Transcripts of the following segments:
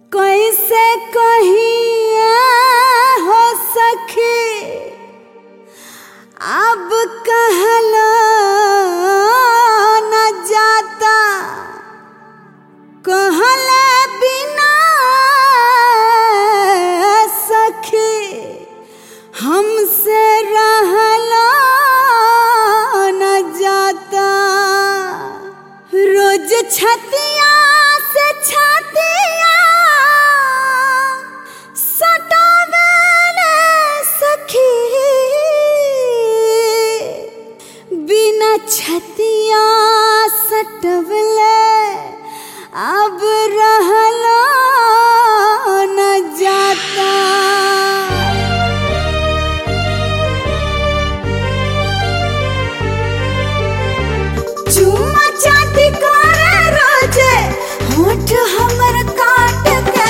कैसे कहिए हो सखी अब कहलो न जाता कहले बिना सखी हमसे रहलो न जाता रोज छतिया से छतिया सटावेले सखी बिना छतिया सटवले अब रहलो न जाता चुम्मा चाटी करे रोजे होठ हमर काट के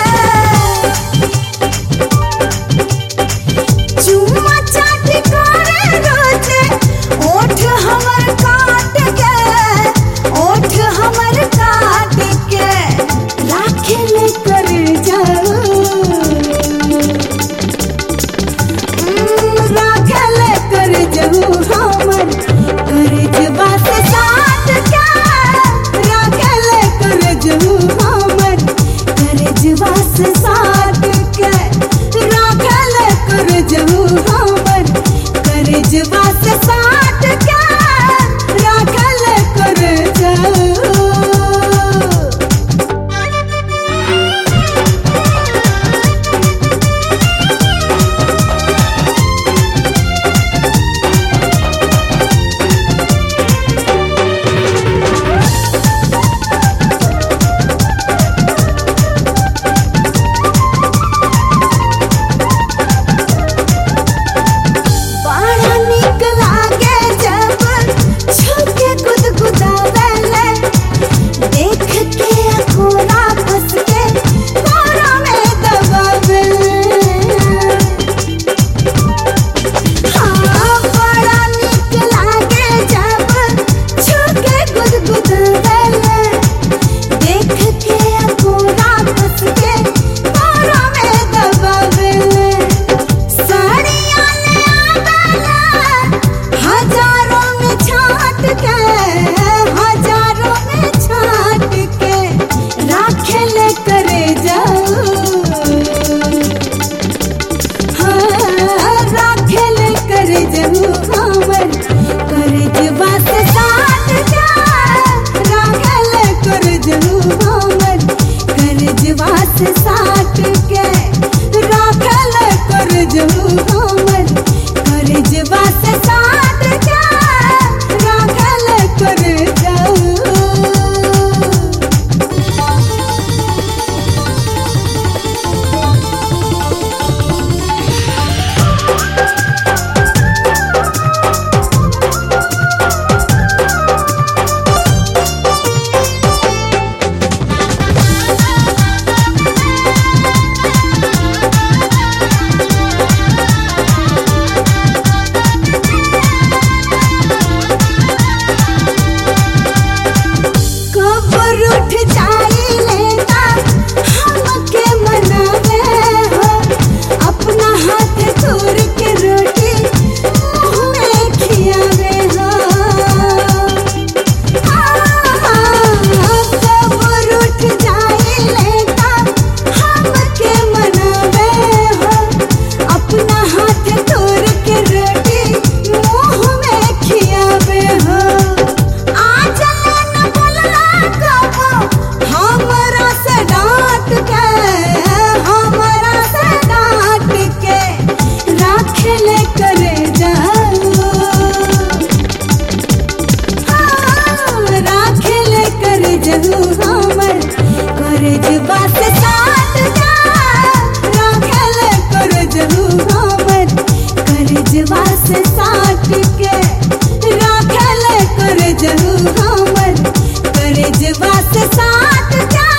चुम्मा चाटी करे रोजे होठ हमर काट के होठ हमर काट के राखे ले कर जाओ राखल कर जहू हमर कर जबा से साथ के राखल कर जहू हमर कर जबा से साथ के राखल कर जहू हमर कर जबा से साथ के राखल कर जहू बड़ा नीक लागे जब छुके गुदगुदावेले देख के अखोरा फंस के कोरा में दबावेले हाँ बड़ा नीक लागे जब छुके गुदगुदावेले देख के अखोरा फंस के कोरा में दबावेले साड़ियाँ ले आवेला हजारों में छाट के हजारों में छाट के राखे ले करे जाओ हाँ राखे ले करे जाओ हमर करे जबा से साथ जा राखे ले करे जाओ हमर करे जबा से साथ के राखे ले करे जाओ हमर करे जबा से साथ के राखे ले करे जाओ कबर उठ जाई लेता हमके मनावे हो अपना हाथ तोड़ के रोटी मुंह में खियावे हो कबर उठ जाई लेता हमके मनावे हो अपना हाथ तोड़ के रोटी मुंह में खियावे हो आज न बोलला कबो हमरा से डांट के हमरा से डांट के राख ले करे जाओ हाँ, राख ले करे जाओ हमर करे जबा से साथ जा राख ले करे जाओ हमर करे जबा से साथ के राख ले करे जाओ हमर करे जबा से साथ जा